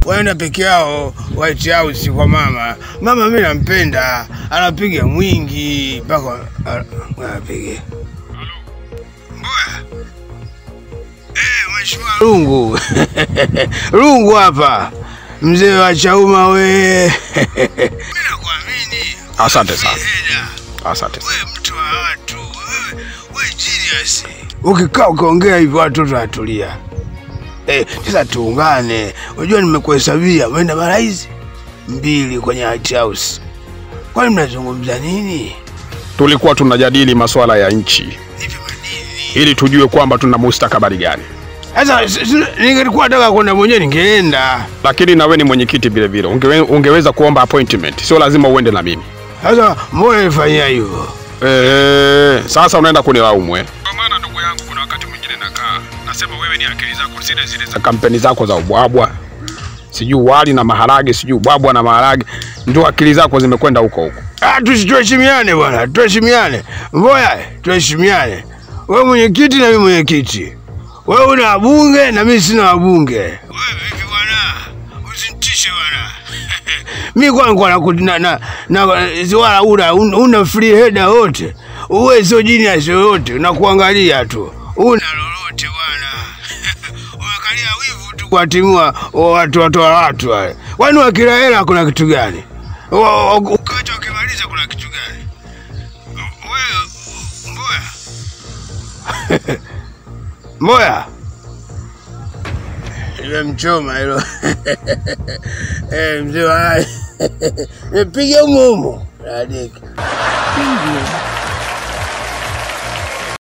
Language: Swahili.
wanaenda peke yao White House kwa mama. Mama mimi nampenda, anapiga mwingi mpaka anapiga Mboya. Eh, mheshimiwa Lungu. Lungu hapa. Mzee wa Chauma we. Mimi nakuamini. Asante sana. Heda. Asante sana. Wewe mtu wa watu, wewe we genius. Ukikaa ukiongea hivyo watoto watulia. Eh, sasa tuungane. Unajua nimekuhesabia umeenda mara hizi mbili kwenye White House. Kwani mnazungumza nini? Tulikuwa tunajadili masuala ya nchi Nipe madini. ili tujue kwamba tuna mustakabali gani, Sasa s- s- ningelikuwa nataka kwenda mwenyewe ningeenda. lakini nawe ni mwenyekiti vile vile, ungewe, ungeweza kuomba appointment, sio lazima uende na mimi. Sasa mbona nifanyia hivyo? Eh, sasa unaenda kunilaumu eh? Kwa maana ndugu yangu, kuna wakati mwingine nakaa nasema wewe ni akili zako zile zile za kampeni zako za ubwabwa, sijui wali na maharage, sijui ubwabwa na maharage, ndio akili zako zimekwenda huko huko. Ah, tusi- tuheshimiane bwana, tuheshimiane. Mboya, tuheshimiane. Wewe mwenyekiti na mimi mwenyekiti. Wewe una wabunge na mimi sina wabunge. Wewe vipi bwana? Usinitishe bwana. mimi kwa kwa na na na wala una una free header wote. Uwe sio genius yoyote, na kuangalia tu. Una lolote bwana. Unakalia wivu tu kuwatimua watu watu wa watu wale. Kwani wakila hela kuna kitu gani? Wa- wa- Ukati wakimaliza kuna kitu gani? Wewe Mboya. Mboya. Nimemchoma hilo. Eh, mzee wa Nipige humo humo. Radiki. Preview.